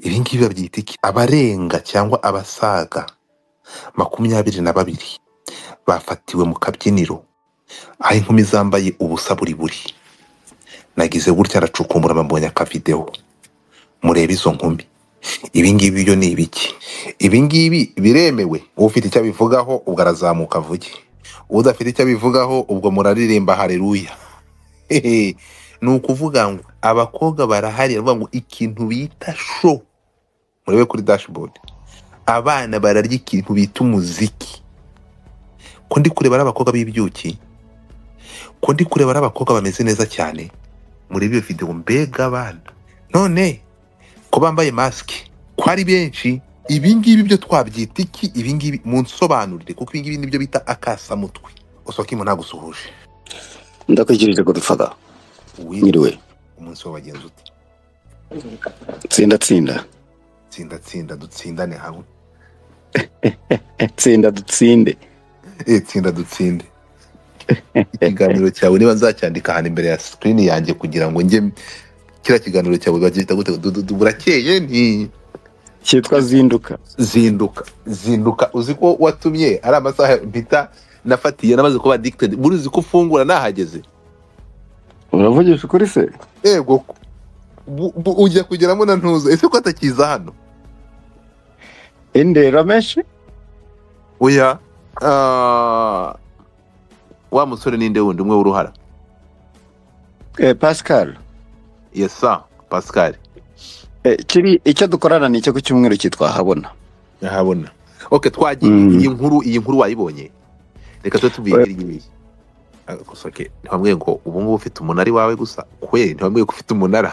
ibi ngibi babyita iki abarenga cyangwa abasaga makumyabiri na babiri bafatiwe mu kabyiniro aho inkumi zambaye ubusa buri buri nagize gutya aracukumbura mbonye akavidewo murebe izo nkumi ibi ngibi byo ni ibiki ibi ngibi biremewe ufite icyo abivugaho ubwo arazamuka avuge udafite icyo abivugaho ubwo muraririmba hareruya Hehe. ni ukuvuga ngo abakobwa barahari baravuga ngo ikintu bita sho murebe kuri dashboard abana bararya ikintu bita umuziki ko ndi kureba ari abakobwa b'ibyuki ko ndi kureba ari abakobwa bameze neza cyane muri iyo videwo mbega abana none ko bambaye masike ko ari benshi ibi ngibi byo twabyita iki ibi ngibi munsobanurire kuko ibi ngibi nibyo bita akasamutwe usokimu ntagusuhuje ndakwikirije godifada wiriwe mwiriwe umunsi w'abagenzi ute tsinda tsinda tsinda tsinda dutsindane hamwe tsinda dutsinde eh tsinda dutsinde ikiganiro cyawe niba nzacyandika ahantu imbere ya sikirini yanjye kugira ngo njye kiriya kiganiro cyawe bagihita gute Du- du- du- burakeye nti cyitwa zinduka zinduka zinduka uzi ko watumye ari amasaha mpita nafatiye namaze kuba addicted muri uzi ko ufungura nahageze uravugisha ukuri se yego bu- bu- ujya kugeramo na ntuza ese ko atakiza hano indera menshi oya ah, wa musore ninde wundi umwe w'uruhara eh, pascal yesa pascal eh, kiri icyo dukorana ni icyo ku cyumweru cyitwa habona ntahabona ok twagiye Mm. iyi nkuru iyi nkuru wayibonye reka tube tubibwira iyi Ah, gusa ok ntibambwiye ngo ubu ngubu ufite umunara iwawe gusa kwe ntibambwiye ko ufite umunara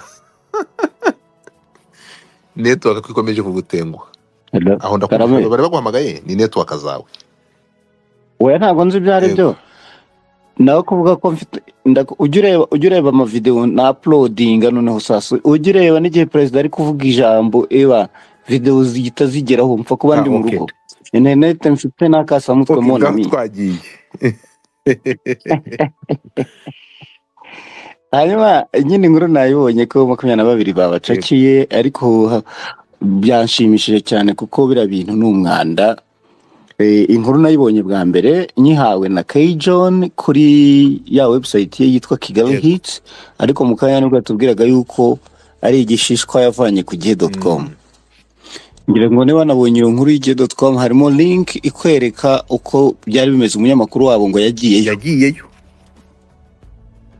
network ko ikomeje kugutenguha Hello? aho Karame. ndakumva bari baguhamagaye ni network zawe oya ntabwo nzi ibyo ari byo nawe kuvuga ko mfite ndaku- ujya ureba ujya ureba amavidewo na uploadinga noneho sasa ujya ureba n'igihe perezida ari kuvuga ijambo eba videwo zihita zigeraho mpfa kuba Ah, ndi mu okay. rugo interineti mfite n'akasamutwe ok mona ngaho mi twagiye hanyuma nyine inkuru nayibonye ko makumyabiri na babiri babacakiye ariko ha- byanshimishije cyane kuko biriya bintu ni umwanda Eh, inkuru nayibonye bwa mbere nyihawe na Kay John kuri ya website ye yitwa Kigali Yego. Hits ariko mu kanya nibwo yatubwiraga yuko ari igishishwa yavanye ku gihe.com Mm. ngira ngo niba wanabonye iyo nkuru y'igihe.com harimo link ikwereka uko byari bimeze umunyamakuru wabo ngo yagiyeyo yagiyeyo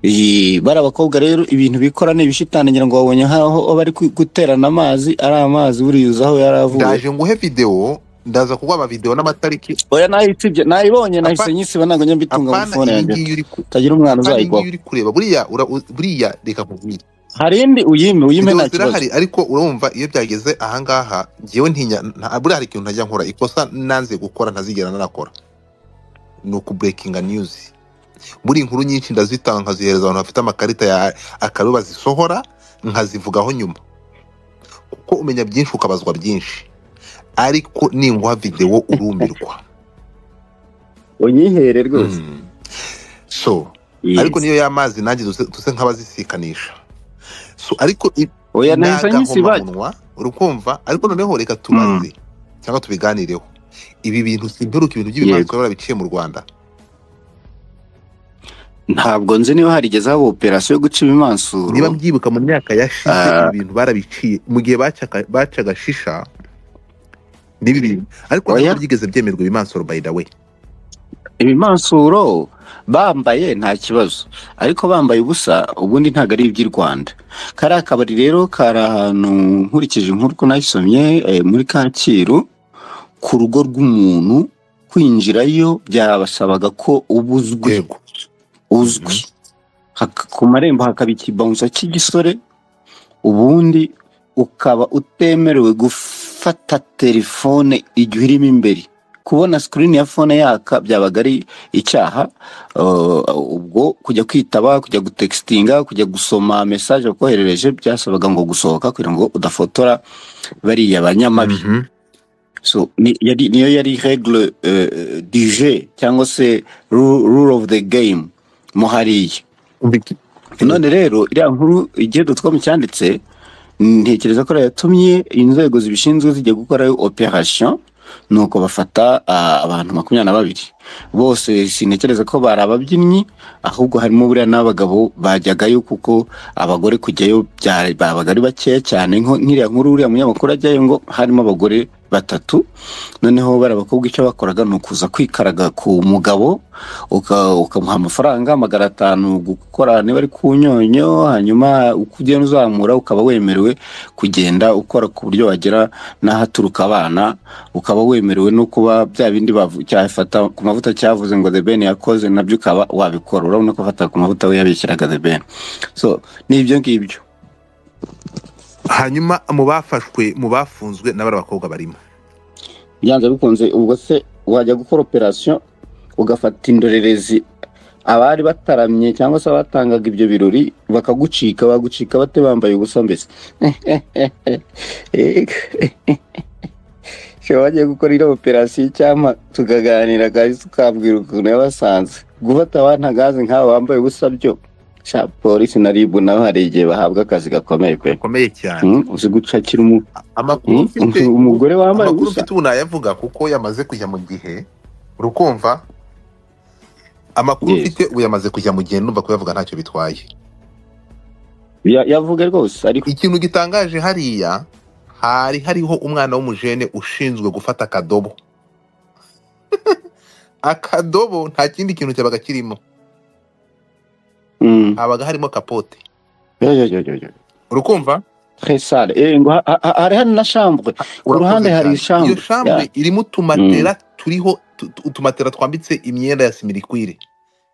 Iyi- bari abakobwa rero ibintu bikora ni ibishitani ngira ngo babonye nk'aho bari ku- guterana amazi ari amazi buriyuza aho yari avuye ndaje nguhe videwo ndaza kuguha amavidewo n'amatariki oya nayitsibye nayibonye nahise Apa- nyisiba ntabwo njya mbitunga muri apana fone iyi yanjye ngiyi uri ku- utagira umwana apana iyi uzayigwaho ngiyi uri kureba buriya ura- buriya reka nkubwire hari indi uyime uyime videwo nta kibazo zirahari ariko urumva iyo byageze ahangaha ngewe ntinya nta- buriya hari ikintu ntajya nkora ikosa nanze gukora ntazigera nanakora ni ukuburekinga niyuzi buri inkuru nyinshi ndazitanga nkazihereza abantu bafite amakarita ya akaru bazisohora nkazivugaho nyuma kuko umenya byinshi ukabazwa byinshi ariko ninguha videwo urumirwa unyihere rwose Mm. so Yes. ariko niyo y'amazi nanjye duse duse nk'abazisikanisha so ariko i- oya ni nahise nyisiba agahomamunwa urukumva ariko noneho reka tubaze cyangwa tubiganireho ibi bintu simperuka ibintu by'ibimanzwe barabiciye mu rwanda ntabwo nzi niba harigeze haba operasiyo yo guca ibimansuro niba mbyibuka mu myaka yashize Ah. ibi bintu barabiciye mu gihe bacaga bacaga shisha n'ibi bintu ariko Oya. ntabwo byigeze byemerwa ibimansoro by the way ibimansuro bambaye nta kibazo ariko bambaye ubusa ubundi ntabwo ari iby'i rwanda kariya kabari rero kari ahantu nkurikije inkuru ko nayisomye eh, muri kacyiru ku rugo rw'umuntu kwinjirayo byabasabaga ko uba uzwi yego uzwi Haka- ku marembo hakaba ikibanza cy'igisore ubundi ukaba utemerewe gufata telefone igihe urimo imbere kubona sikirini ya fone yaka byabaga ari icyaha uh, ubwo kujya kwitaba kujya gutekitinga kujya gusoma mesaje wakoherereje byasabaga ngo gusohoka kugira ngo udafotora bariya banyamabi Mhm. so ni, yari, niyo yari regle uh, du jeu cyangwa se rule, rule of the game mo hariya Umva iki? none rero iriya nkuru igihe dutwamo cyanditse ntekereza ko ariyo yatumye inzego zibishinzwe zijya gukorayo operasiyo ni uko bafata ah, abantu makumyabiri na babiri bose sintekereza ko bari ababyinnyi ahubwo harimo buriya n'abagabo bajyagayo kuko abagore kujyayo byari- babaga ari bakeya cyane nko- nk'iriya nkuru uriya munyamakuru ajyayo ngo harimo abagore batatu noneho bari abakobwa icyo bakoraga ni ukuza kwikaraga ku mugabo uka- ukamuha amafaranga magana atanu gukora niba ari ku nyonyo hanyuma uko ugenda uzamura ukaba wemerewe kugenda ukora ku buryo wagera n'ahaturuka abana ukaba wemerewe no kuba bya bindi bavu- cyafata ku mavuta cyavuze ngo the ben yakoze nabyo ukaba wabikora urabona ko afata ku mavuta we yabishyiraga the ben so ni ibyo ngibyo hanyuma mu bafashwe mu bafunzwe n'abari abakobwa barimo byanze bikunze ubwo se wajya gukora operasiyo ugafata indorerezi abari bataramye cyangwa se abatangaga ibyo birori bakagucika bagucika bate bambaye ubusa mbese Shema wagiye gukora iriya operasiyo icyampa tukaganira kandi tukabwira ukuntu yabasanze gufata abantagazi nk'aba bambaye ubusa byo sha polisi na ribu nabo hari igihe bahabwa akazi gakomeye pe gakomeye cyane Hmm, uzi gucakira umu- amakuru hmm, mfite umugore wambaye amakuru ubusa mfite ubu nayavuga kuko yamaze kujya mu gihe urukumva amakuru Yes. mfite ubu yamaze kujya mu gihe numva kuyavuga ntacyo bitwaye Ya- yavuga rwose ariko ikintu gitangaje hariya hari hariho umwana w'umujene ushinzwe gufata akadobo akadobo nta kindi kintu cyabaga kirimo Mm. habaga harimo kapote Yo, yo, yo, yo, yo. urukumva Très sale. Eh, ngo ha- ha- ha- hari hari na chambre. Ku Urakoze ruhande hari cyane. iyo chambre. shambre irimo utumatera turiho tu- tu- utumatera twambitse imyenda ya simirikwire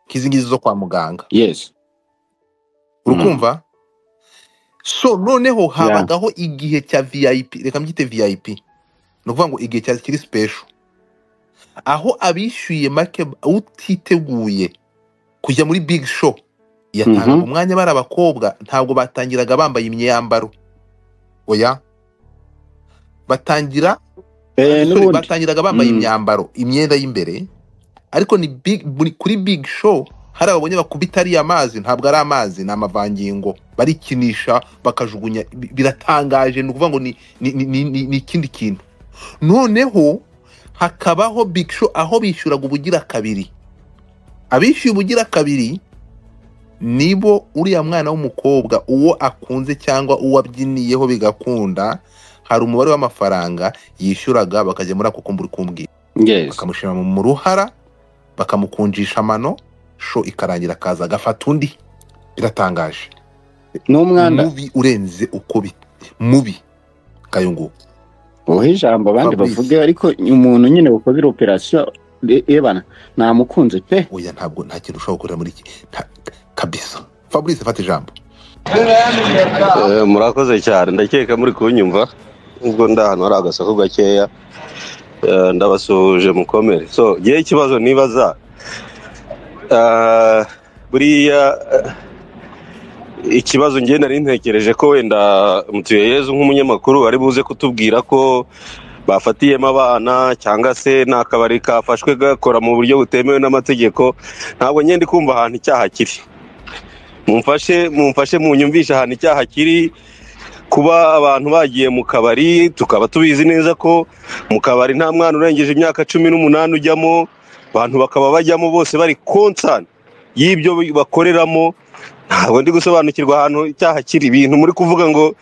nk'izingizi zo kwa muganga Yeah. Yes. urukumva so noneho Yeah. habagaho igihe cya vip reka mbyite vip ni ukuvuga ngo igihe cya kiri special aho abishyuye make utiteguye kujya muri big show yatangaga Mhm. umwanya bari abakobwa ntabwo batangiraga bambaye imyambaro oya batangira Sorry, Eh, n'ubundi. batangiraga bambaye Mm. imyambaro imyenda y'imbereye ariko ni big, buri- kuri big show hari ababonye bakubita ariya amazi ntabwo ari amazi ni amavangingo barikinisha bakajugunya bi- biratangaje ni ukuvuga ngo ni ni- ni- ni- ni- ni ikindi kintu noneho hakabaho big show aho bishyuraga ubugira kabiri abishyuye ubugira kabiri nibo uriya mwana w'umukobwa uwo akunze cyangwa uwo abyiniyeho bigakunda hari umubare w'amafaranga yishyuraga bakajya muri ako kumbura ukumbwira Yes. bakamushyira mu mu ruhara bakamukunjisha amano sho ikarangira akaza agafata undi biratangaje N'umwanda. mubi urenze uko bi mubi kayungu Uhe ijambo abandi Fabrice. bavuge ariko umuntu nyine wakoze operation ebana namukunze pe. oya ntabwo nta kintu ushobora gukorera muri iki nta- kabisa fabrice fata ijambo Eh, murakoze cyane ndakeka muri kunyumva ubwo ndi ahantu hari agasaku gakeya Eh, ndabasuhuje mukomere so ngewe ikibazo nibaza eh, buriya eh, ikibazo ngewe nari ntekereje ko wenda mutuyeyezu nk'umunyamakuru ari buze kutubwira ko bafatiyemo abana cyangwa se ni akabari kafashwe gakora mu buryo butemewe n'amategeko ntabwo ngewe ndi kumva ahantu icyaha kiri mumfashe mumfashe munyumvishe ahantu icyaha kiri kuba abantu bagiye mu kabari tukaba tubizi neza ko mu kabari nta mwana urengeje imyaka cumi n'umunani ujyamo abantu bakaba bajyamo bose bari konsani y'ibyo bakoreramo ntabwo ndi gusobanukirwa ahantu icyaha kiri ibintu muri kuvuga ngo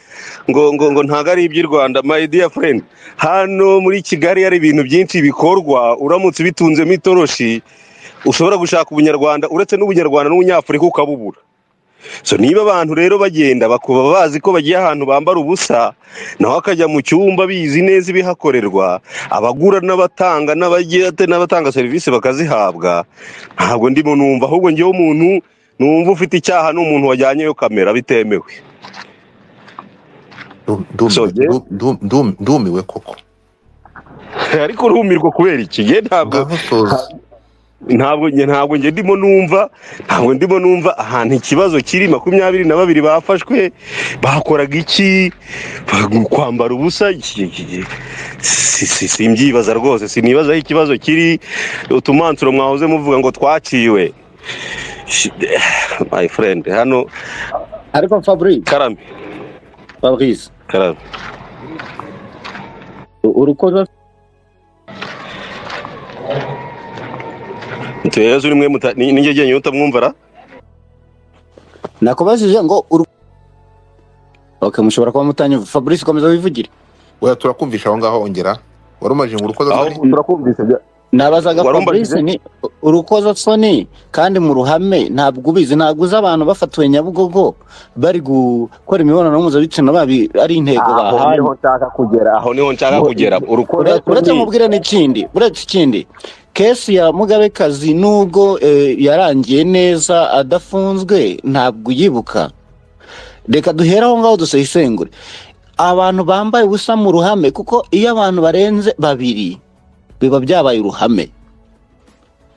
ngo ngo ngo ntabwo ari iby'i rwanda my dear friend hano muri kigali hari ibintu byinshi bikorwa uramutse ubitunzemo itoroshi ushobora gushaka ubunyarwanda uretse n'ubunyarwanda n'ubunyafurika ukabubura so niba abantu rero bagenda bakuba bazi ko bagiye ahantu bambara ubusa nawe akajya mu cyumba bizi neza ibihakorerwa abagura n'abatanga n'abagira n'abatanga serivisi bakazihabwa ntabwo ndimo numva ahubwo ngewe umuntu numva ufite icyaha ni umuntu wajyanyeyo kamera bitemewe Ndum- ndumiwe- Soge? ndu- ndu- ndu- ndumiwe koko ariko urumirwa kubera iki ngewe ntabwo ngaho soza ntabwo nge ntabwo nge ndimo numva ntabwo ndimo numva ahantu ikibazo kiri makumyabiri na babiri bafashwe bakoraga iki Bagu- kwambara ubusa iki- iki- iki- si- si- simbyibaza rwose sinibaza aho ikibazo kiri utumansuro mwahoze muvuga ngo twaciwe Shi- my friend hano Ariko Fabrice karame fabrice karame urukoza mutuye yezu nimwe muta ni- ninjye jyenyine utamwumva ra nakubajije ngo uru okay mushobora kuba mutanyumva fabrice komeza wivugire Oya turakumvisha aho ngaho ongera wari umaje ngo urukoza aho soni turakumvise bya- nabazaga Warumbajije? fabrice ni urukoza soni kandi mu ruhame ntabwo ubizi ntabwo uzi abantu bafatiwe nyabugogo bari gukora imibonano mpuzabitsina babi ari intego aho bahawe niho nshaka kugera aho niho nshaka kugera urukoza Ure- uretse mubwira n'ikindi uretse ikindi kesi ya mugabekazi nubwo eh, yarangiye neza adafunzwe ntabwo uyibuka reka duhere aho ngaho dusesengure abantu bambaye ubusa mu ruhame kuko iyo abantu barenze babiri biba byabaye uruhame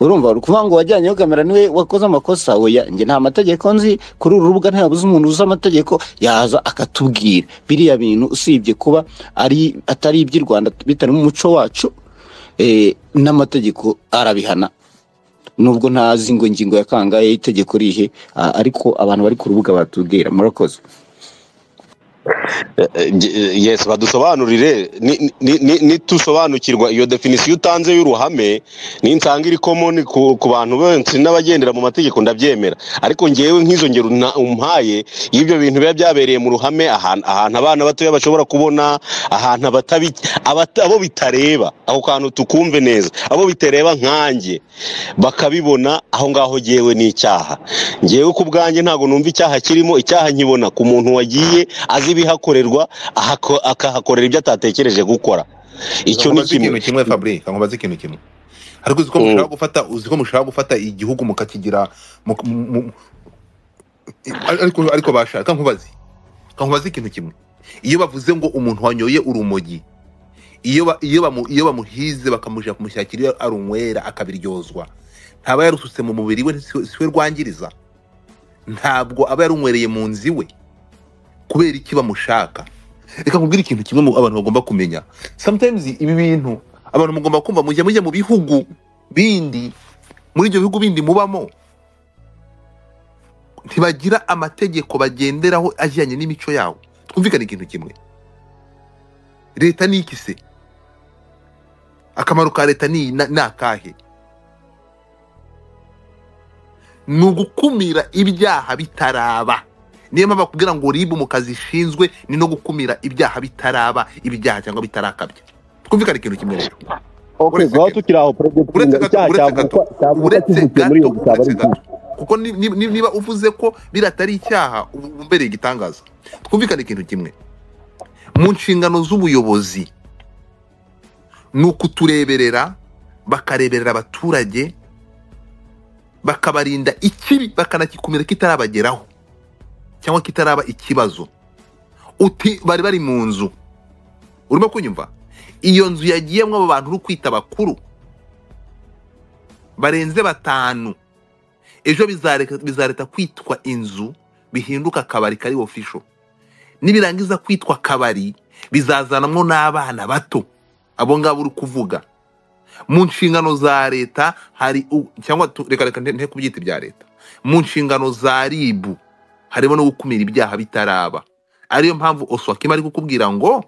urumva uri kuvuga ngo wajyanyeho kamera niwe wakoze amakosa oya njye nta mategeko nzi kuri uru rubuga ntabuze umuntu uzi amategeko yaza akatubwira biriya bintu usibye kuba ari atari iby'i rwanda bitari mu muco wacu eh, n'amategeko arabihana nubwo ntazi ngo ingingo ya kangahe itegeko rihe a- ariko abantu bari ku rubuga batubwira murakoze yes badusobanurire ni- ni- ni- nitusobanukirwa iyo definisiyo utanze y'uruhame ninsanga iri common ku ku bantu benshi n'abagendera mu mategeko ndabyemera ariko ngewe nk'izo ngero nta- umpaye y'ibyo bintu biba byabereye mu ruhame ahantu ahantu abana batoya bashobora kubona ahantu abatabi abata- abo bitareba ako kantu tukumve neza abo bitareba nkanjye bakabibona aho ngaho ngewe ni icyaha ngewe ku bwanjye ntabwo numva icyaha kirimo icyaha nkibona ku muntu wagiye azi ibihakorerwa ahako- akahakorera ibyo atatekereje gukora icyo ni Nkubaze kimwe ikintu kimwe fabrice nkubaze ikintu kimwe ariko uzi ko Mm. mushaka gufata uzi ko mushaka gufata igihugu mukakigira mu- mu- mu- ariko ariko bashaka Reka nkubaze Reka nkubaze ikintu kimwe iyo bavuze ngo umuntu wanyoye urumogi iyo ba- iyo bamu- iyo bamuhize bakamujya kumushakira iyo arunywera akabiryozwa ntaba yarusutse mu mubiri we si si we rwangiriza ntabwo aba yarunywereye mu nzu iwe kubera iki bamushaka reka nkubwire ikintu kimwe mu abantu bagomba kumenya sometimes ibi bintu abantu mugomba kumva mujya mujya mu bihugu bindi muri ibyo bihugu bindi mubamo ntibagira amategeko bagenderaho ajyanye n'imico yawo twumvikane ikintu kimwe leta ni iki se akamaro ka leta ni na- ni akahe ni ugukumira ibyaha bitaraba niyo mpamvu bakubwira ngo ribu mu kazi ishinzwe ni no gukumira ibyaha bitaraba ibyaha cyangwa bitarakabya twumvikane ikintu kimwe rero Okay, Uretse guhora gato. tukiri aho perezida uretse gato icyaha uretse gato cyavuka cyavuka uretse kivukiye muri gato iyo gusaba ari uretse ikihe gato kuko ni- ni- ni- niba uvuze ko biriya atari icyaha uba umbereye igitangaza twumvikane ikintu kimwe mu nshingano z'ubuyobozi ni ukutureberera bakareberera abaturage bakabarinda ikibi bakanagikumira kitarabageraho cyangwa kitaraba ikibazo uti bari bari mu nzu urimo kunyumva iyo nzu yagiyemo abo bantu uri kwita bakuru barenze batanu ejo bizareka- bizareta kwitwa inzu bihinduka akabari kari ofisho nibirangiza kwitwa akabari bizazanamwo n'abana bato abo ngabo uri kuvuga mu nshingano za leta hari u- cyangwa tu- reka reka nte nte kubyita ibya leta mu nshingano za ribu harimo no gukumira ibyaha bitaraba ariyo mpamvu oswakima ari kukubwira ngo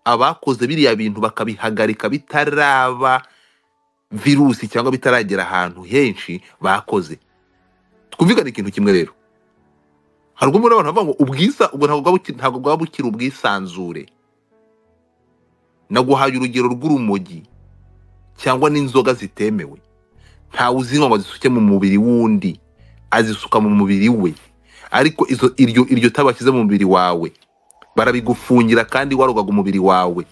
abakoze biriya bintu bakabihagarika bitaraba virusi cyangwa bitaragera ahantu henshi bakoze twumvikane ikintu kimwe rero hari ubwo muri abantu bavuga ngo ubwiza ubwo ntabwo bwaba buki- ntabwo bwaba bukiri ubwisanzure naguhaye urugero rw'urumogi cyangwa n'inzoga zitemewe ntawe uzinywa ngo azisuke mu mubiri w'undi azisuka mu mubiri we ariko izo iryo iryo tabi bashyize mu mubiri wawe barabigufungira kandi warogaga umubiri wawe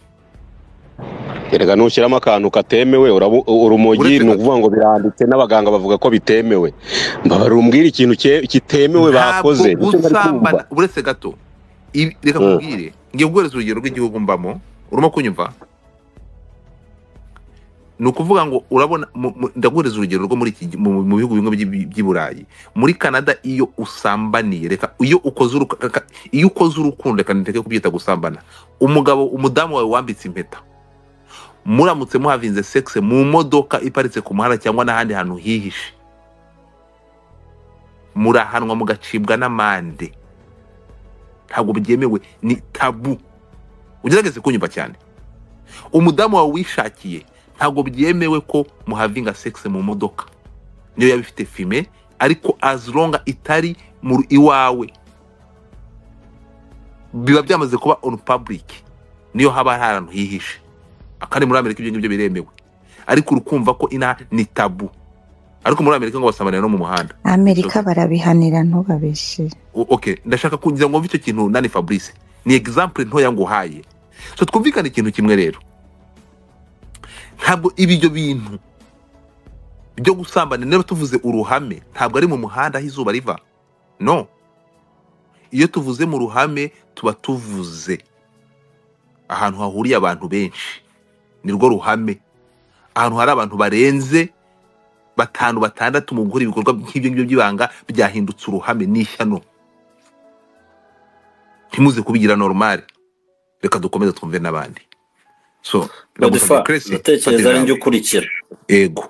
erega nushyiramo akantu katemewe urabu- urumogi Uretse ni gato. ukuvuga ngo biranditse n'abaganga bavuga ko bitemewe mbabara umbwire ikintu cye- kitemewe bakoze Nicyo bari usambana kumva. uretse gato ibi- reka Mm. nkubwire ngiye guhereza urugero rw'igihugu mbamo urimo kunyumva ni ukuvuga ngo urabona mu- mu- ndaguhereza urugero rwo muri iki gi- mu mu bihugu bimwe by'i- by'i burayi muri canada iyo usambaniye reka iyo ukoze uruka- reka- iyo ukoze urukundo reka niteke kubyita gusambana umugabo umudamu wawe wambitse impeta muramutse muhavinze sexe mu modoka iparitse ku muhanda cyangwa n'ahandi hantu hihishe murahanwa mugacibwa n'amande ntabwo byemewe ni tabu ugerageze kunyumva cyane umudamu wawe wishakiye ntabwo byemewe ko muhavinga sex mu modoka niyo yaba ifite fime ariko as long itari mu ru- iwawe biba byamaze kuba on public niyo haba hari ahantu hihishe akandi muri amerika ibyo ngibyo biremewe ariko urukumva ko ina ni tabu ariko muri amerika ngo basamarira no mu muhanda amerika barabihanira ntubabeshye O- okay ndashaka kugira ngo mve icyo kintu nani fabrice ni example ntoya nguhaye so twumvikane ikintu kimwe rero ntabwo ibyo bintu byo gusambana niba tuvuze uruhame ntabwo ari mu muhanda aho izuba riva no iyo tuvuze mu ruhame tuba tuvuze ahantu hahuriye abantu benshi nirwo ruhame ahantu hari abantu barenze batanu batandatu mu gukora ibikorwa nk'ibyo ngibyo by'ibanga byahindutse uruhame n'ishyano ntimuze kubigira normale reka dukomeze twumve n'abandi so Godefroid, Grace, ndatekereza fatira ari njye nawe. ukurikira ego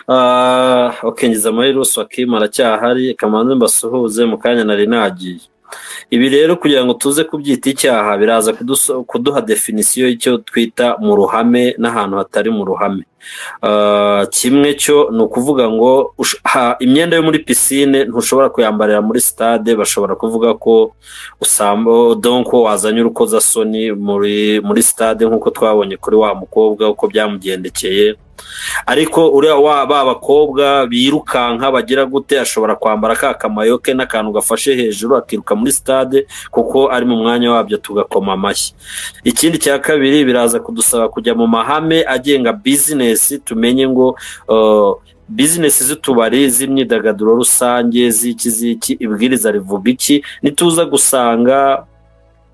Ah, ok ngeze muri rusi wakimu aracyahari kamanza mbasuhuze mu kanya nari nagiye ibi rero kugira ngo tuze kubyita icyaha biraza kuduso- kuduha definisiyo y'icyo twita mu ruhame n'ahantu hatari mu ruhame Ah, kimwe cyo ni ukuvuga ngo ush- ha- imyenda yo muri pisine ntushobora kuyambarira muri sitade bashobora kuvuga ko usamba donko wazanye urukozasoni muri muri sitade nk'uko twabonye kuri wa mukobwa uko byamugendekeye ariko uriya wa ba bakobwa birukanka bagira gute ashobora kwambara ka kamayo ke n'akantu gafashe hejuru akiruka muri stade kuko ari mu mwanya wabyo tugakoma amashyi ikindi cya kabiri biraza kudusaba kujya mu mahame agenga bizinesi tumenye ngo uh, bizinesi z'utubari z'imyidagaduro rusange z'iki z'iki ibwiriza rivuga iki nituza gusanga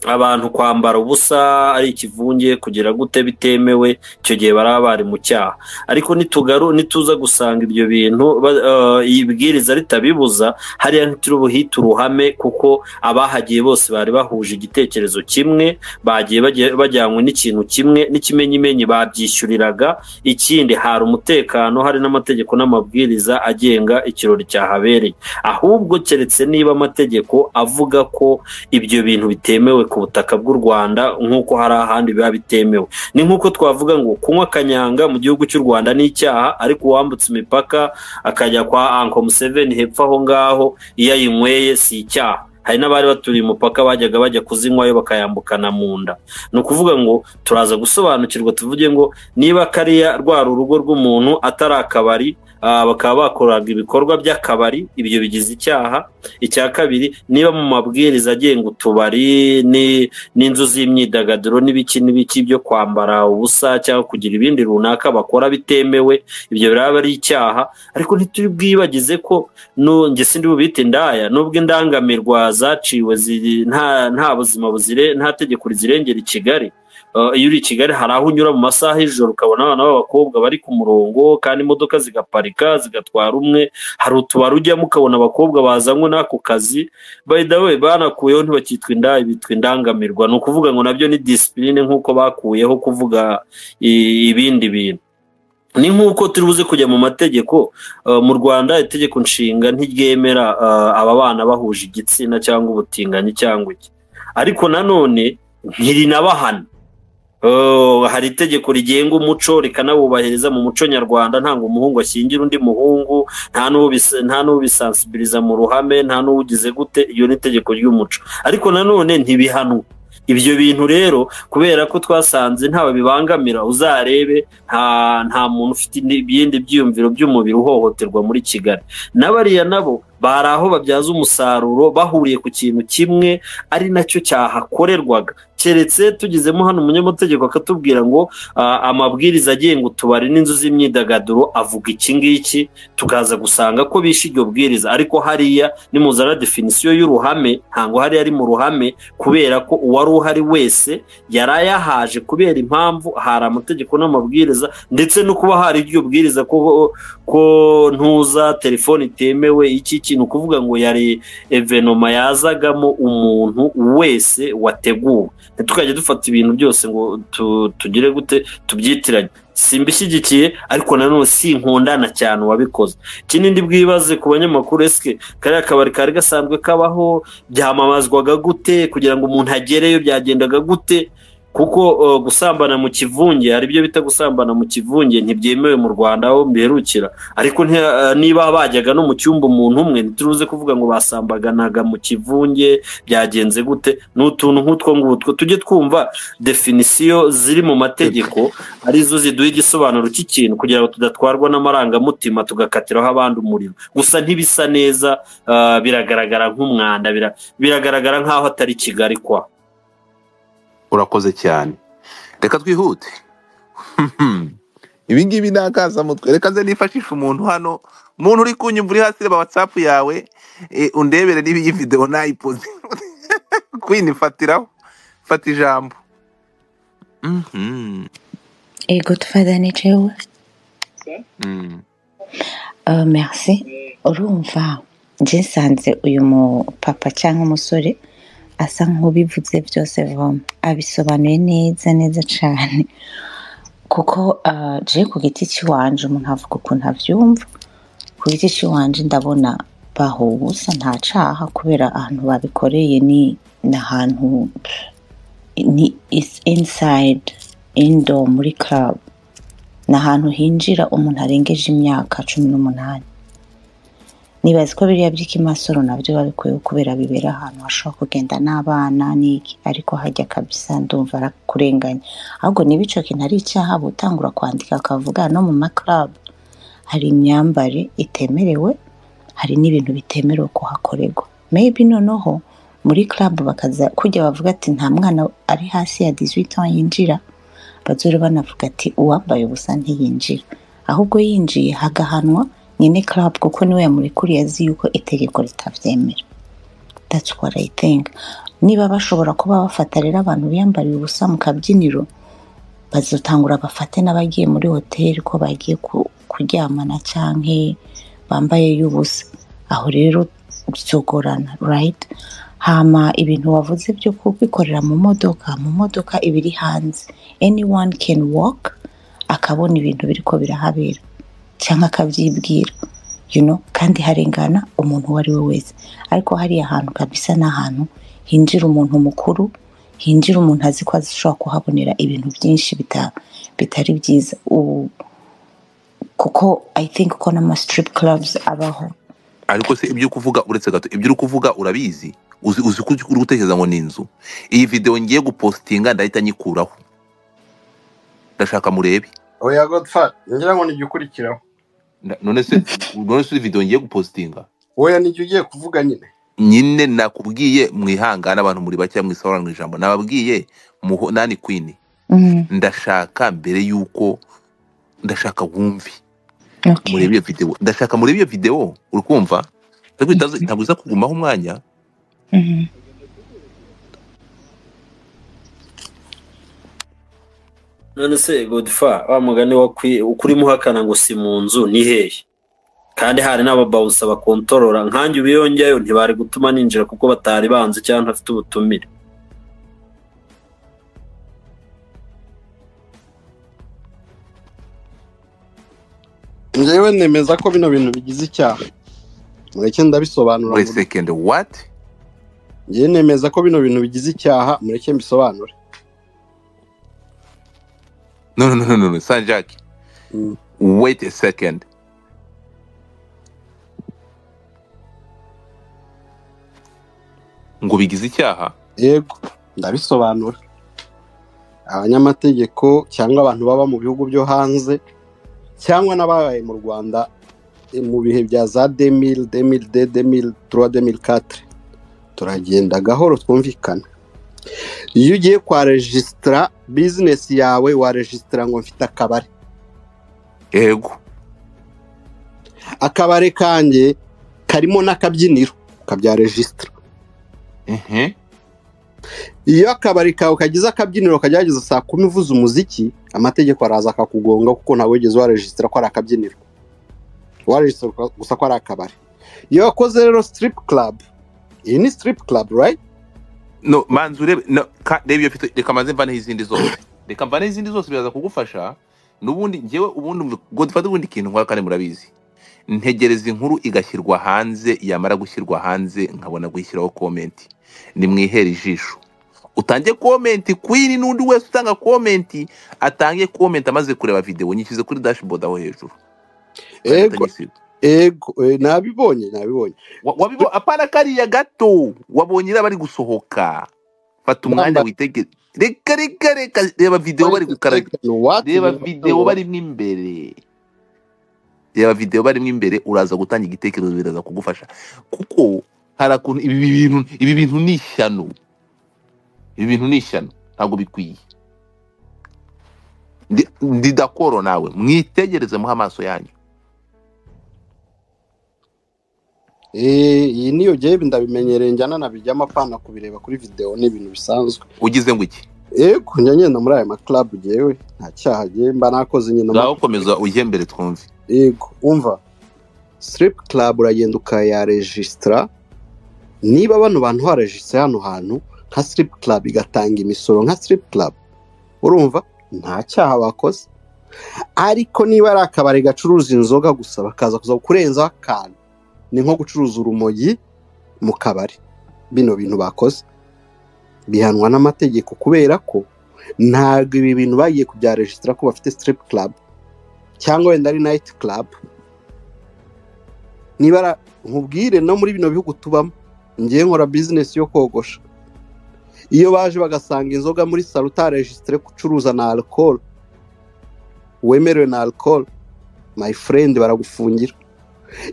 abantu kwambara ubusa ari ikivunge kugira gute bitemewe icyo gihe baraba bari mu cyaha ariko nitugaru nituza gusanga ibyo bintu ba- eh, iyi bwiriza ritabibuza hariya ntituri buhite uruhame kuko abahagiye bose bari bahuje igitekerezo kimwe bagiye bajya- bajyanywe n'ikintu kimwe n'ikimenyimenyi babyishyuriraga ikindi hari umutekano hari n'amategeko n'amabwiriza agenga ikirori cyahabereye ahubwo keretse niba amategeko avuga ko ibyo bintu bitemewe ku butaka bw'u Rwanda nk'uko hari ahandi biba bitemewe ni nk'uko twavuga ngo kunywa kanyanga mu gihugu cy'u Rwanda ni icyaha ariko uwambutse imipaka akajya kwa Anko Museveni hepfo aho ngaho iyo ayinyweye si icyaha hari n'abari baturiye umupaka bajyaga bajya kuzinywayo bakayambukana mu nda ni ukuvuga ngo turaza gusobanukirwa tuvuge ngo niba kariya rwari urugo rw'umuntu atari akabari ah, bakaba bakoraga ibikorwa by'akabari ibyo bigize icyaha icya kabiri niba mu mabwiriza agenga utubari ni- n'inzu z'imyidagaduro n'ibiki n'ibiki byo kwambara ubusa cyangwa kugira ibindi runaka bakora bitemewe ibyo biraba ari icyaha ariko ntituri bwibagize ko nu- nge sindi bubite indaya nubwo indangamirwa zaciwe ziri- nta nta buzima buzire nta tegeko rizirengera i Kigali Uh, iyo uri i Kigali hari aho unyura mu masaha y'ijoro ukabona abana b'abakobwa bari ku murongo kandi imodoka zigaparika zigatwara umwe hari utubari ujyamo ukabona abakobwa bazanywe n'ako kazi by the way banakuyeho ntibakitwa indaya bitwa indangamirwa ni ukuvuga ngo nabyo ni disipurine nk'uko bakuyeho kuvuga i- ibindi bintu ni nk'uko turi buze kujya mu mategeko uh, mu rwanda itegeko nshinga ntiryemera uh, aba bana bahuje igitsina cyangwa ubutinganyi cyangwa iki ariko nanone ntirinabahana Oh, hari itegeko rigenga umuco rikanawubahiriza mu muco nyarwanda ntabwo umuhungu ashyingira undi muhungu nta n'ubis- nta n'ubisansibiriza mu ruhame nta n'ugize gute iyo ni itegeko ry'umuco ariko nanone ntibihanwa ibyo bintu rero kubera ko twasanze ntawe bibangamira uzarebe nta nta muntu ufite indi- ibindi byiyumviro by'umubiri uhohoterwa muri kigali n'abariya nabo bari aho babyaza umusaruro bahuriye ku kintu kimwe ari nacyo cyahakorerwaga keretse tugizemo hano umunyamategeko akatubwira ngo ah, amabwiriza agenga utubari n'inzu z'imyidagaduro avuga iki ngiki tukaza gusanga ko bishe iryo bwiriza ariko hariya nimuzana definisiyo y'uruhame ntabwo hariya ari mu ruhame kubera ko uwari uhari wese yari ayahaje kubera impamvu hari amategeko n'amabwiriza ndetse no kuba hari iryo bwiriza ko ko ntuza telefone itemewe iki iki ikintu kuvuga ngo yari evenoma yazagamo umuntu wese wateguwe ntitukajya dufata ibintu byose ngo tu- tugire gute tubyitiranye simbishyigikiye ariko nanone sinkundana cyane uwabikoze ikindi ndi bwibaze ku banyamakuru esike kariya kabari kari gasanzwe kabaho byamamazwaga gute kugira ngo umuntu agereyo byagendaga gute kuko uh, gusambana mu kivunge hari ibyo bita gusambana mu kivunge ntibyemewe mu rwanda aho mbiherukira ariko nti- uh, niba bajyaga no mu cyumba umuntu umwe ntituruze kuvuga ngo basambaganaga mu kivunge byagenze gute ni utuntu nk'utwo ngutwo tujye twumva definisiyo ziri mu mategeko arizo ziduha igisobanuro cy'ikintu kugira ngo tudatwarwa n'amarangamutima tugakatiraho abandi umuriro gusa ntibisa neza uh, biragaragara nk'umwanda bira- biragaragara nk'aho atari kigali kwa urakoze cyane reka twihute ibi ngibi ni akanzamutwe reka nze nifashishe umuntu hano umuntu uri kunyumva uri hasi reba watsapu yawe eh, undebere niba iyi videwo nayipoze kwini fatiraho fata ijambo Mhm. Ego tufadha ni jewe Mm. Uh, merci urumva njye nsanze uyu mupapa cyangwa umusore asa nk'ubivuze byose voma abisobanuye neza neza cyane kuko uh, je ku giti cy'iwanje umuntu avuga ukuntu abyumva ku giti cy'iwanje ndabona bahubusa nta caha kubera ahantu babikoreye ni ni ahantu ni is inside indoor muri club ni ahantu hinjira umuntu arengeje imyaka cumi n'umunani nibaza ko biriya by'ikimasoro nabyo babikuyeho kubera bibera ahantu hashobora kugenda n'abana n'iki ariko hajya kabisa ndumva arakurenganya ahubwo niba icyo kintu ari icyaha aba utangura kwandika akavuga no mu makarabu hari imyambare itemerewe hari n'ibintu bitemerewe kuhakorerwa maybe noneho muri club bakaza kujya bavuga ati nta mwana ari hasi ya 18 ans yinjira bazore banavuga ati uwambaye ubusa ntiyinjira ahubwo yinjiye hagahanwa nyine club kuko niwe yamurikuriye azi yuko itegeko ritabyemera that's what I think niba bashobora kuba bafata rero abantu biyambariye ubusa mu kabyiniro bazotangura bafate n'abagiye muri hoteli ko bagiye ku- kuryamana canke bambaye y'ubusa aho rero byogorana right hama ibintu wavuze byo kubikorera mu modoka mu modoka iba iri hanze anyone can walk akabona ibintu biriko birahabera cyangwa akabyibwira you know kandi harengana umuntu uwo ari we wese ariko hariya hantu kabisa ni ahantu hinjira umuntu mukuru hinjira umuntu azi ko ashobora kuhabonera ibintu byinshi bita- bitari byiza U- kuko i think ko n'ama strip clubs abaho ariko se ibyo kuvuga uretse gato ibyo uri kuvuga urabizi uzi uzi ko uri gutekereza ngo ni inzu iyi videwo ngiye gupositinga ndahita nyikuraho ndashaka murebe oya godfather ngira ngo nijya ukurikiraho Nda- none se none se videwo ngiye gupositinga oya nijya ugiye kuvuga nyine nyine nakubwiye mwihangane abantu muri bake mwisobanura ijambo nababwiye muho nani kwini mm, ndashaka mbere y'uko ndashaka wumve okay. murebe iyo videwo ndashaka murebe iyo videwo uri kumva ntabwo itaza- ntabwo iza kugumaho umwanya Mhm. none se godifa wa mugani wa kwi- ukurimo uhakana ngo si mu nzu ni hehe kandi hari n'ababawusa bakontorora nkanjye ubiyongeyeyo ntibari gutuma ninjira kuko batari banze cyangwa ntafite ubutumire ngewe nemeza ko bino bintu bigize icyaha mureke ndabisobanura wait buryo second what ngewe nemeza ko bino bintu bigize icyaha mureke mbisobanure no no no no no, no. sanjaki Mm. wait a second ngo bigize icyaha yego ndabisobanura abanyamategeko cyangwa abantu baba mu bihugu byo hanze cyangwa n'ababaye mu rwanda eh, mu bihe bya za demiri demiri de demiri tura demiri katire turagenda gahoro twumvikana iyo ugiye kwa rejisitara bizinesi yawe warejisitara ngo mfite akabari yego akabari kanjye karimo n'akabyiniro kabyaregistara ehe iyo akabari kawe kagize akabyiniro kagerageza saa kumi uvuze umuziki amategeko araza akakugonga kuko ntabwo wigeze warejisitara ko ari akabyiniro warejisitara gusa ko ari akabari iyo wakoze rero sitiripu karabu iyi ni sitiripu karabu rayiti no manzi urebe no, ka- reba iyo mfite reka mbanze mvaneho izindi zose reka mvaneho izindi zose biraza kugufasha n'ubundi njyewe ubundi ngo dufate ubundi kintu nkora kandi murabizi ntegereza inkuru igashyirwa hanze yamara gushyirwa hanze nkabona gushyiraho komenti nimwihere ijisho utange komenti kwiri n'undi wese utanga komenti atange komenti amaze kureba videwo nyishyize kuri dashboard aho hejuru kandi ego atanyisiga ego eh, nabibonye nabibonye Wa- wabibo apana kariya gato wabonye iriya bari gusohoka fata umwanya Namba- witegere reka reka reka reba videwo wait bari a gukaraga second, what reba Bivuga videwo ngo- barimo imbere reba videwo barimo imbere uraza gutanga igitekerezo biraza kugufasha kuko hari akuntu ibi bintu ibi bintu ni ishyano ibi bintu ni ishyano ntabwo bikwiye Ndi- ndi dakoro nawe mwitegereze muhe amaso yanyu Eh, iyi niyo jyewe ndabimenyereye njyana nabijyamo apana kubireba kuri videwo ni ibintu bisanzwe ugize ngo iki ego njya ngenda muri aya makarabu jyewe nta cyaha jyewe mba nakoze nyina ngaho komeza ujye mbere twumve yego umva siripu karabu uragenda ukayaregisitara niba bano bantu warejisitara hano hantu nka siripu karabu igatanga imisoro nka siripu karabu urumva nta cyaha bakoze ariko niba ari akabari gacuruza inzoga gusa bakaza kuza kurenzaho akantu ni nko gucuruza urumogi mu kabari bino bintu bakoze bihanwa n'amategeko kubera ko ntabwo ibi bintu bagiye kubyarejisitara ko bafite sitiripu karabu cyangwa wenda ari nayiti karabu niba ara- nkubwire no muri bino bihugu tubamo ngiye nkora bizinesi yo kogosha iyo baje bagasanga inzoga muri salo utarejisitire gucuruza na alikoro wemerewe na alikoro mayi furendi baragufungira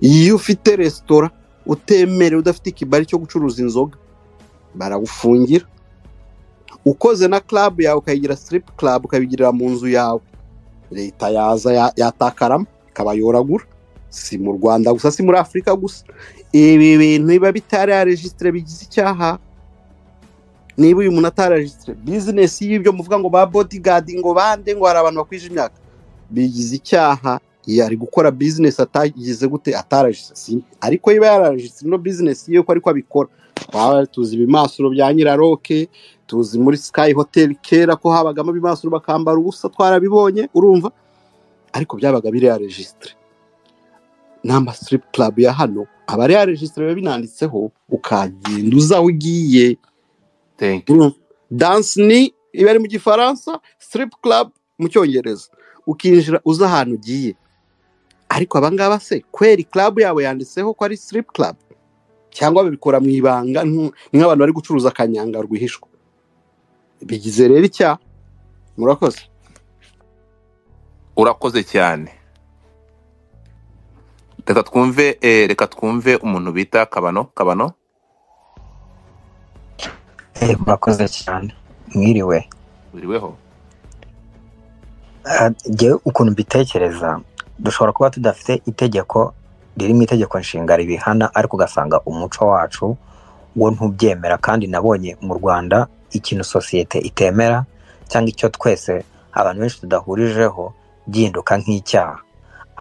iyo ufite resitora utemerewe udafite ikibari cyo gucuruza inzoga baragufungira ukoze na club yawe ukayigira strip club ukabigirira mu nzu yawe leta yaza ya- yatakaramo ikabayoragura si mu rwanda gusa si muri afurika gusa ibi bintu biba bitari yarejisitire bigize icyaha niba uyu muntu atararejisitire bizinesi y'ibyo muvuga ngo ba bodigadi ngo bande ngo hari abantu bakwije imyaka bigize icyaha iyo ari gukora bizinesi atagize gute atararejisitire ariko iyo yararejisitire ino bizinesi ye uko ariko abikora twaba tuzi ibimasuro bya nyiraroke tuzi muri sikayi hoteli kera ko habagamo ibimasuro bakambara ubusa twarabibonye urumva ariko byabaga biri yarejisitire n'amasitiripu karabu ya hano aba ari yarejisitire biba binanditseho ukagenda uza aho ugiye thank you Mm. dance ni iba ari mu gifaransa strip club mu cyongereza ukinjira uza ahantu ugiye ariko abangaba se kweri club yabo yanditseho ko ari strip club cyangwa babikora mu ibanga nk- nk'abantu bari gucuruza akanyanga rwihishwa bigize rero icyaha murakoze urakoze cyane reka twumve eh, reka twumve umuntu bita kabano kabano Eh, murakoze cyane mwiriwe uriweho Ah, jyewe ukuntu mbitekereza dushobora kuba tudafite itegeko riri mu itegeko nshinga ribihana ariko ugasanga umuco wacu wo ntubyemera kandi nabonye mu rwanda ikintu sosiyete itemera cyangwa icyo twese abantu benshi tudahurijeho gihinduka nk'icyaha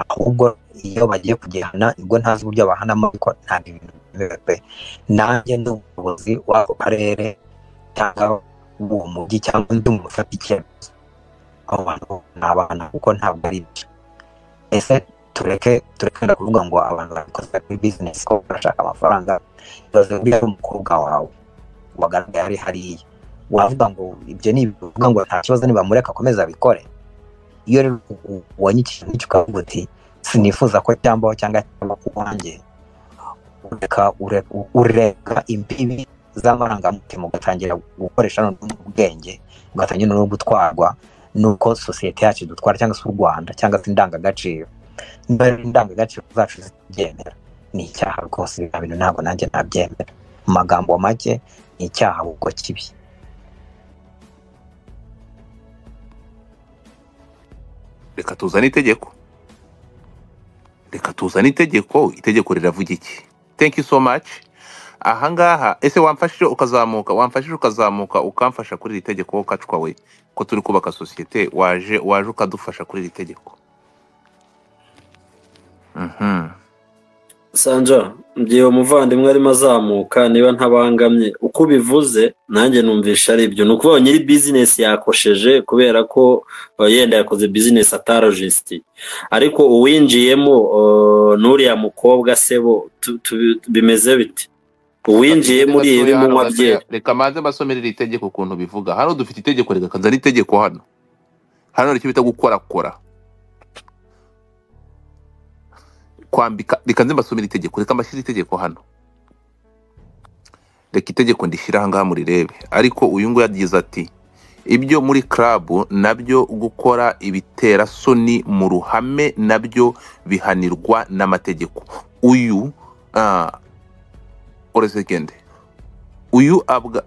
ahubwo iyo bagiye kugihana nibwo ntazi uburyo bahanamo ariko ntabwo ibintu byemewe pe nanjye ndi umuyobozi w'ako karere cyangwa uwo mujyi cyangwa ndi umuntu ufata icyemezo abo bantu ni abana kuko ntabwo ari ibyo ese tureke turekenda kuvuga ngo abantu babikoze kuri bizinesi ko bashaka amafaranga ibaze uriya ari umukobwa wawe wagaragaye ari hariya wavuga ngo ibyo ni ibintu uvuga ngo nta kibazo nibamureka akomeze abikore iyo rero u- ubonye ikintu nk'icyo ukavuga uti sinifuza ko cyambaho cyangwa cyangwa ku wanjye ureka ure- u- ureka imbibi z'amarangamutima ugatangira gukoresha noneho ubwenge ugatangira noneho gutwarwa n'uko sosiyete yacu idutwara cyangwa se u rwanda cyangwa se indangagaciro niba rero indangagaciro zacu zitabyemera ni icyaha rwose biriya bintu ntabwo nanjye nabyemera mu magambo make ni icyaha ahubwo kibi reka tuzane itegeko reka tuzane itegeko itegeko riravuga iki thank you so much aha ngaha ese wamfashije ukazamuka wamfashije ukazamuka ukamfasha kuri iri tegeko wowe ukacwa we ko turi kubaka sosiyete waje waje ukadufasha kuri iri tegeko Mhm. sanja mu gihe uwo muvandimwe arimo azamuka niba ntabangamye uko ubivuze nanjye numvisha ari ibyo ni ukuvuga ngo nyiri bizinesi yakosheje kubera ko uh, yenda yakoze bizinesi atarajisiti ariko uwinjiyemo uh, n'uriya mukobwa se bo tu- tu- bimeze bite uwinjiyemo uriya Gatoya, hano ibimunywa gatoya. bye reka manze mbasomere iri tegeko ukuntu bivuga hano dufite itegeko reka kanzana itegeko hano hano hari icyo bita gukorakora kwambika reka nze mbasomere itegeko reka mbashyire itegeko hano reka itegeko ndishyire ahangaha murirebe ariko uyu nguyu yagize ati ibyo muri club nabyo gukora ibitera soni mu ruhame nabyo bihanirwa n'amategeko uyu ah, oresekende uyu abwa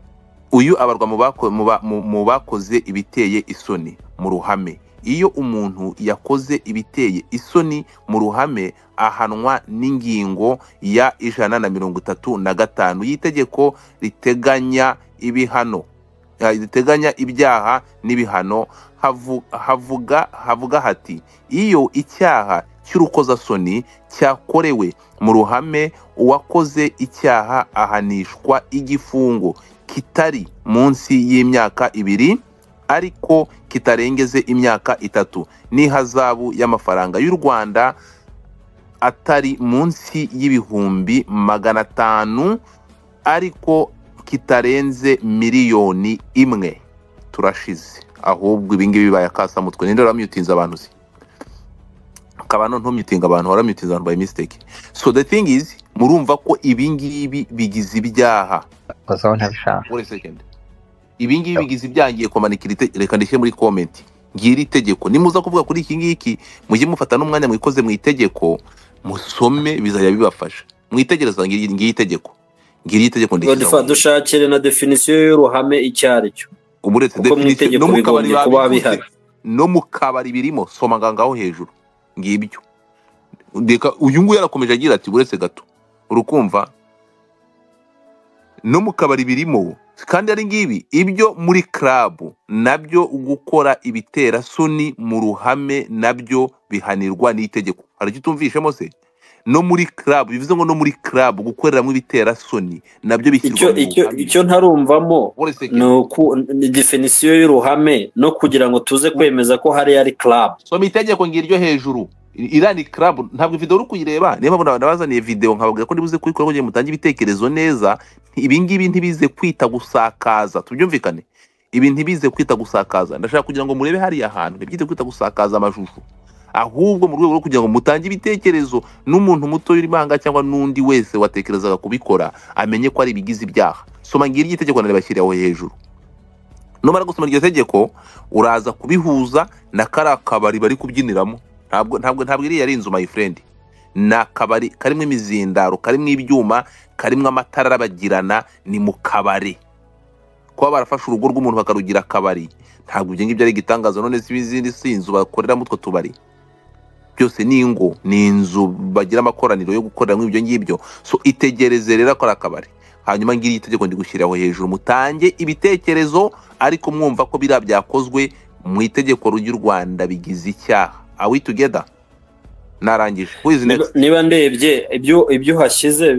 uyu abarwa mu bako- mu ba- mu- mu bakoze ibiteye isoni mu ruhame iyo umuntu yakoze ibiteye isoni mu ruhame ahanwa n'ingingo ya ijana na mirongo itatu na gatanu y'itegeko riteganya ibihano eh, riteganya ibyaha n'ibihano havu- havuga havuga hati iyo icyaha cy'urukozasoni cyakorewe mu ruhame uwakoze icyaha ahanishwa igifungo kitari munsi y'imyaka ibiri ariko kitarengeze imyaka itatu n'ihazabu y'amafaranga y'u rwanda atari munsi y'ibihumbi magana atanu ariko kitarenze miliyoni imwe turashize ahubwo ibingibi bayakasamutwe ninde waramyutinze abantu se kabano ntumyutinga abantu waramyutinze abantu by mistake so the thing is murumva ko ibingibi bigize ibyaha gusa aho ntabishaka wait a second ibi ngibi bigize ibyangiye komanikira ite- reka ndishyire muri komenti ngiri itegeko nimuza kuvuga kuri iki ngiki mujye mufata n'umwanya mwikoze mu itegeko musome bizajya bibafasha mwitegereza ngiri ngiri itegeko ngiri itegeko Godfa ndishyiraho dushakire na definisiyo y'uruhame icyo ari cyo ubu uretse kuko mu definition itegeko no mu kabari bigombye kuba babivuze bihari no mu kabari birimo soma ngangaho hejuru ngibyo reka uyu nguyu yarakomeje agira ati uretse gato urukumva no mu kabari birimo kandi ari ngibi ibyo muri club nabyo gukora ibitera soni mu ruhame nabyo bihanirwa n'itegeko hari icyo utumvishemo se no muri club bivuze ngo no muri club gukoreramo ibitera soni nabyo icyo bishyirwa mu icyo ruhame icyo ntarumvamo Wait a second. ni uku ni definisiyo y'uruhame no kugira ngo tuze kwemeza ko hariya ari club soma itegeko ngiryo hejuru irani club ntabwo video uri kuyireba niyo mpamvu nabazaniye video nkababwira ko ndibuze kuyikora kugira ngo mutange ibitekerezo neza ibi ngibi ntibize kwita gusakaza tubyumvikane ibi ntibize kwita gusakaza ndashaka kugira ngo murebe hariya hantu ntibyite kwita gusakaza amashusho ahubwo mu rwego rwo kugira ngo mutange ibitekerezo n'umuntu muto uri banga cyangwa n'undi wese watekerezaga kubikora amenye ko ari ibigize ibyaha soma ngiryo itegeko naribashyiriyeho hejuru numara gusoma iryo tegeko uraza kubihuza na kariya kabari bari kubyiniramo ntabwo ntabwo ntabwo iriya ari inzu my friend ni akabari karimo imizindaro karimo ibyuma karimo amatara arabagirana ni mu kabari kuba barafashe urugo rw'umuntu bakarugira akabari ntabwo ibyo ngibyo ari igitangaza none si izindi si inzu bakoreramo utwo tubari byose ni ingo ni inzu bagira amakoraniro yo gukoreramo ibyo ngibyo so itegereze rero akora akabari hanyuma ngiri itegeko ndigushyiriraho hejuru mutange ibitekerezo ariko mwumva ko biriya byakozwe mu itegeko ry'u rwanda bigize icyaha awi tugeda narangije who is Niba- next niba ndebye ibyo ibyo uhashyize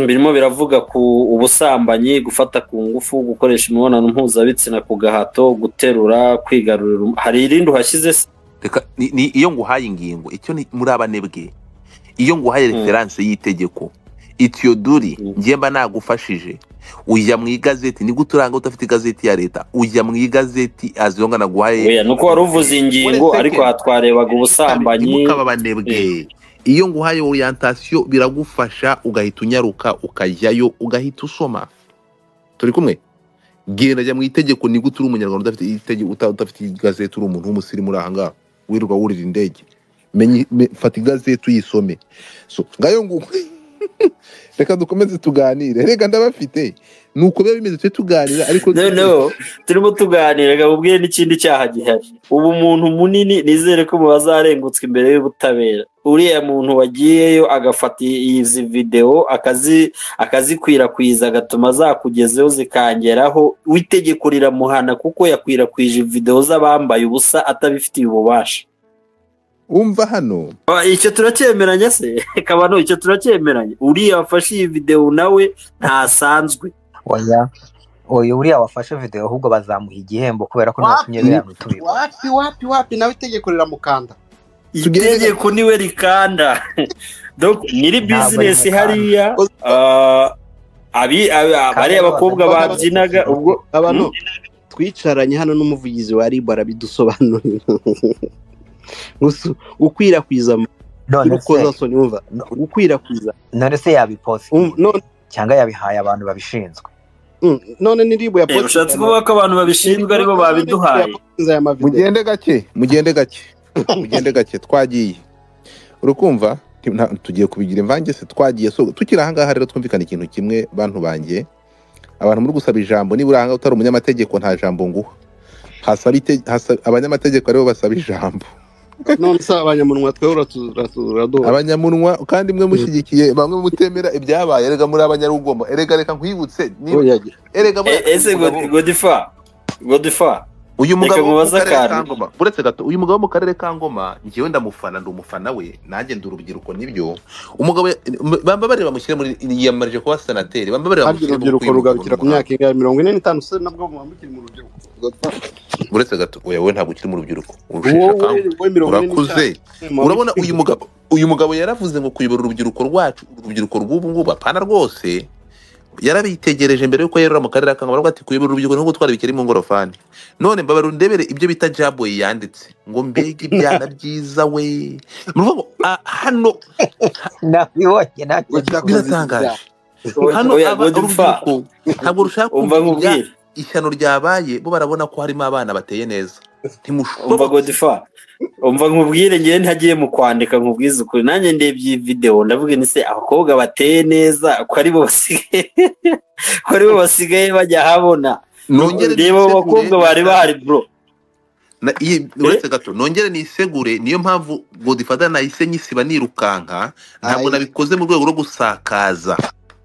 birimo biravuga ku ubusambanyi gufata ku ngufu gukoresha imibonano mpuzabitsina ku gahato guterura kwigarurira um- hari irindi uhashyize se reka ni, ni iyo nguhaye ingingo icyo ni muri abanebwe iyo nguhaye Mm. referanse y'itegeko itiyoduri Mm. njye mba nagufashije ujya mu igazeti ni gute uranga udafite igazeti ya leta ujya mu igazeti aziyonga naguhaye Oya, ni uko wari uvuze ingingo Wait a ariko second. aha twarebaga ubusambanyi mukaba abanebwe iyo nguhaye orientation biragufasha ugahita unyaruka ukajyayo ugahita usoma turi kumwe genda jya mu itegeko ni gute uri umunyarwanda udafite itegeko uta- udafite igazeti uri umuntu w'umusirimu uri ahangaha wirirwa wurira indege Menya- me- fata igazeti uyisome so ngayo ngo reka dukomeze tuganire reka ndabafite ni uko biba bimeze tujye tuganira ariko noneho turimo tuganira ngo ubwire n'ikindi cyaha gihari ubu umuntu munini nizere ko bazarengutswa imbere y'ubutabera uriya muntu wagiyeyo agafata izi videwo akazi akazikwirakwiza agatuma zakugezeho zikangeraho w'itegeko riramuhana kuko yakwirakwije videwo z'abambaye ubusa atabifitiye ububasha wumva hano Ah, icyo turacyemeranya se kabano icyo turacyemeranya uriya wafashe iyi videwo nawe ntasanzwe oya oya uriya wafashe videwo ahubwo bazamuha igihembo kubera ko ntatumye Wapi? biriya bintu biba wapi wapi wapi nawe itegeko riramukanda Tugeze- itegeko niwe rikanda Donc, nyiri Ntabwo bizinesi ari mu hariya ah, abi abi- abari abakobwa babyinaga ubwo abantu twicaranye hano n'umuvugizi wa ribu arabidusobanurira Gusa ukwirakwiza none se urukozasoni wumva gukwirakwiza none se yabipositinga cyangwa yabihaye abantu babishinzwe none ni ribu ya eh, ushatse kuvuga ko abantu babishinzwe aribo babiduhaye mugende gake mugende gake mugende gake twagiye urukumva nti- nta- tugiye kubigira imvange se twagiye so tukiri ahangaha rero twumvikana ikintu kimwe bantu banjye abantu muri gusaba ijambo niba uri ahangaha utari umunyamategeko nta jambo nguha hasaba ite- hasa- abanyamategeko aribo basaba ijambo none se abanyamunwa twebwe uratu- uratu- uraduha abanyamunwa kandi mwe mushyigikiye bamwe mutemera ibyabaye erega muri abanyarugomo erega reka nkwibutse niba- Oya, ge- erega muri- Eh, ese God- godifa godifa uyu mugabo wo mu mubaze karere akantu. ka ngoma uretse gato uyu mugabo wo mu karere ka ngoma njyewe ndamufana ndi umufana we nanjye ndi urubyiruko nibyo umugabo m- bamba bareba mushyire muri yiyamamarije kuba senateri bamba bareba kandi mushyire mu urubyiruko kwimuka rugarukira ku mu muhanda. myaka ingahe mirongo ine n'itanu se nabwo mwambukire mu rubyiruko uretse gato oya wowe ntabwo ukiri mu rubyiruko Wowe- urusheshe akanguhe wowe mirongo ine urakuze n'itanu, mwambukire- urabona uyu mugabo uyu mugabo yaravuze ngo kuyobora urubyiruko rwacu urubyiruko rw'ubu ngubu apana rwose yarabitegereje mbere yuko yerura mu karere akangaba aravuga ati kuyobora urubyiruko ni nko gutwara ibikeri mu ngorofani none mbabarira undebere ibyo bita jaboyi yanditse ngo mbega ibyana byiza we ni ukuvuga ngo ah, hano nabibonye nanjye Urashaka kuvuga biratangaje hano oya aba- godifa urubyiruko ntabwo rushaka kumva umva ibya- nkubwire ishyano ryabaye bo barabona ko harimo abana bateye neza umva ntimushobora godifa umva nkubwire ngewe ntagiye mu kwandika nkubwize ukuri nanjye ndebye iyi videwo ndavuga ni se abakobwa bateye neza ko aribo basigaye ko aribo basigaye bajya habona nongere reba abo nisegure, bakobwa bari bahari bro Na- iyi- uretse gato nongere nisegure niyo mpamvu godifada nahise nyisiba nirukanka ntabwo Ayi. nabikoze mu rwego rwo gusakaza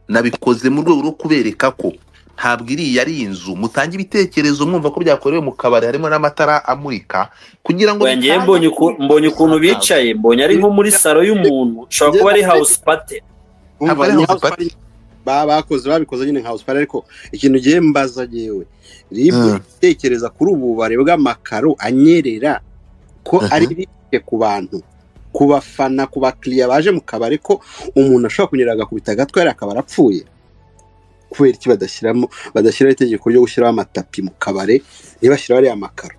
nabikoze mu rwego rwo kubereka ko ntabwo iriya ari inzu mutange ibitekerezo mwumva ko byakorewe mu kabari harimo n'amatara amurika kugira ngo wengeye bitange- mbonye uku- mbonye ukuntu bicaye mbonye ari nko muri salo y'umuntu ushobora kuba ari house party Ntabwo Umva, ari ni house house party. party ba- bakoze babikoze nyine nka house party ariko ikintu ngiye mbaza yewe ribu Mm. itekereza kuri ubu bare bw'amakaro anyerera ko Mhm. ari rike ku bantu ku bafana ku bakiriya baje mu kabari ko umuntu ashobora kunyerera agakubita agatwe yari akaba arapfuye kubera iki badashyiramo badashyiraho itegeko ryo gushyiraho amatapi mu kabari ntibashyiraho ariya makaro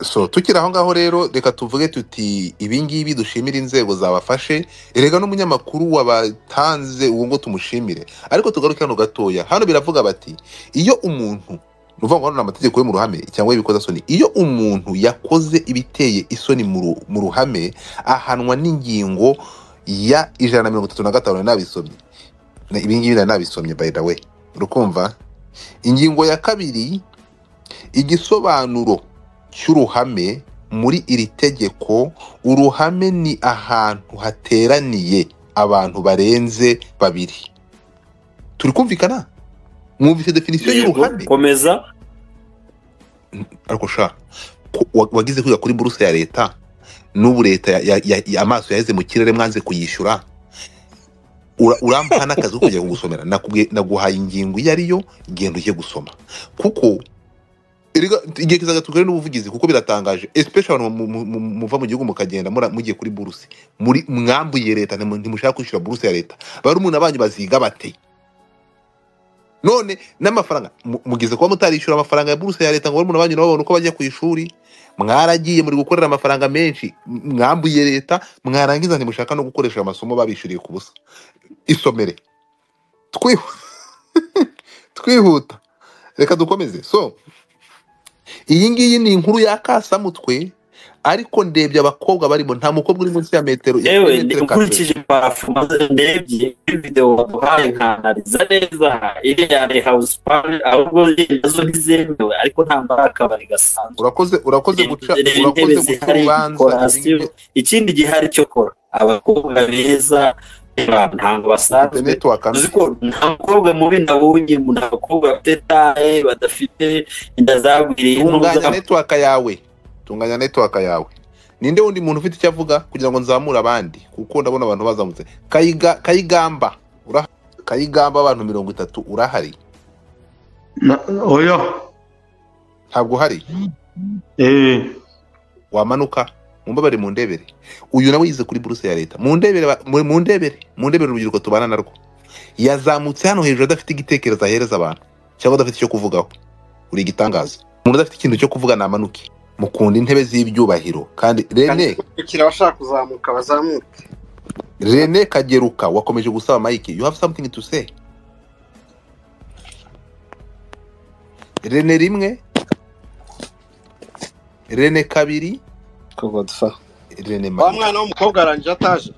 so tukiri aho ngaho rero reka tuvuge tuti ibingibi dushimire inzego zabafashe erega n'umunyamakuru wabatanze uwo ngo tumushimire ariko tugaruke hano gatoya hano biravuga bati iyo umuntu ni ukuvuga ngo hano ni amategeko yo mu ruhame cyangwa y'ibikoza-soni iyo umuntu yakoze ibiteye isoni mu ru- mu ruhame ahanwa n'ingingo ya ijana na mirongo itatu na gatanu nari nabisomye Na- ibingibi nari nabisomye by the way urukumva ingingo ya kabiri igisobanuro cy'uruhame muri iri tegeko uruhame ni ahantu hateraniye abantu barenze babiri turi kumvikana mwumvise definisiyo Yego, y'uruhame komeza ariko sha ku- wa- wagize kwiga kuri buruse ya leta n'ubu leta ya- ya- ya- ya- amaso yaheze mu kirere mwanze kuyishyura Ura- urampaha n'akazi ko kujya kugusomera Nakubwiye- naguhaye ingingo iyo ari yo genda ujye gusoma kuko erega igihe kizaza tugare n'ubuvugizi kuko biratangaje especially abantu mu- mu- mu- muva mu gihugu mukagenda mura- mugiye kuri buruse muri mwambuye leta ntimu- ntimushaka kwishyura buruse ya leta bari umuntu abanyu baziga bate none n'amafaranga mu- mugeze kuba mutarishyura amafaranga ya buruse ya leta ngo barumuna banyu nabo babone uko bajya ku ishuri mwaragiye muri gukorera amafaranga menshi m- mwambuye leta mwarangiza ntimushaka no gukoresha amasomo babishyuriye ku busa isomere Twihu- twihuta reka dukomeze so iyi ngiyi ni inkuru y'akasamutwe ariko ndebye abakobwa barimo nta mukobwa uri munsi ya metero ya yewe metero ka- ukurikije parafu ndebye kuri videwo baduhaye nkanariza neza iriya ari house party ahubwo nazo ntizemewe ariko nta akabari gasanzwe urakoze urakoze guca Reba urakoze intebe guca zihari urubanza dekorasiyo ikindi gihari cyo kora abakobwa beza reba, ntabwo basanzwe interineti wakanda uzi ko nta mukobwa mubi nabonye mu- nta bakobwa bafite taye badafite inda zagwiriye tunganya n'ubuzamu. network yawe tunganya network yawe ninde wundi muntu ufite icyo avuga kugira ngo nzamure abandi kuko ndabona abantu bazamutse kayiga kayigamba urahari kayigamba abantu mirongo itatu urahari Na- oya ntabwo uhari eh wamanuka mumbabare mu ndebere uyu nawe yize kuri buruse ya leta mu ndebere ba- mu mu ndebere mu ndebere urubyiruko tubana narwo yazamutse hano hejuru adafite igitekerezo ahereza abantu cyangwa adafite icyo kuvugaho uri igitangaza umuntu udafite ikintu cyo kuvuga namanuke mukunda intebe z'ibyubahiro kandi rene kugira abashaka kuzamuka bazamuke rene kageruka wakomeje gusaba mike you have something to say rene rimwe rene kabiri kugodfa rene wa mike mwana w'umukobwa arangije ataje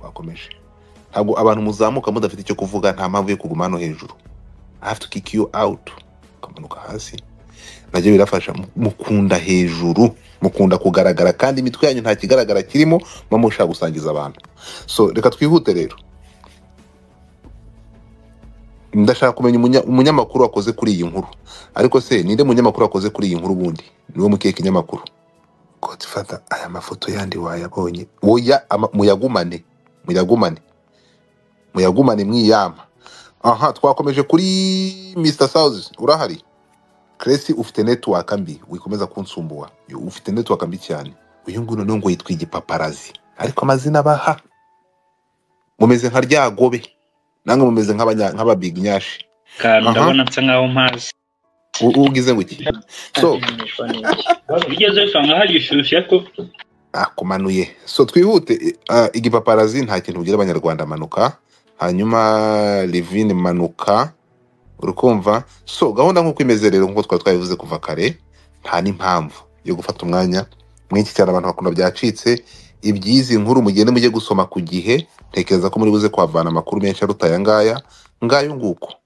wakomeje ntabwo abantu muzamuka mudafite icyo kuvuga nta mpamvu yo kuguma hano hejuru i have to kick you out ukamanuka hasi nabyo birafasha Mu- mukunda hejuru mukunda kugaragara kandi imitwe yanyu nta kigaragara kirimo muba mushaka gusangiza abantu so reka twihute rero ndashaka kumenya umunya- umunyamakuru wakoze kuri iyi nkuru ariko se ninde munyamakuru wakoze kuri iyi nkuru ubundi niwe mukeka inyamakuru godfather aya mafoto yandi wayabonye woya ama- muyagumane muyagumane muyagumane mwiyama aha twakomeje kuri mr south urahari cresi ufite network mbi wikomeza kunsumbua Yo, ufite network mbi cyane uyu nguyu noneho ngo yitwa igipaparazi ariko amazina baha mumeze nka ryagobe namwe mumeze nk'abanya- nk'ababignashi kantu Aha. ndabona nsa nkaho mpazi U- ugize ngo iki so ugeze usanga hari ishyushye ko akumanuye so twihute eh, igipaparazi nta kintu ugira abanyarwanda manuka hanyuma livin manuka urukumva so gahunda nk'uko imeze rero nk'uko twari twabivuze kuva kare nta n'impamvu yo gufata umwanya mwinshi cyane abantu bakunda byacitse iby'izi nkuru mugende mujye gusoma ku gihe ntekereza ko muri buze kuhavana amakuru menshi aruta aya ngaya ngayo nguko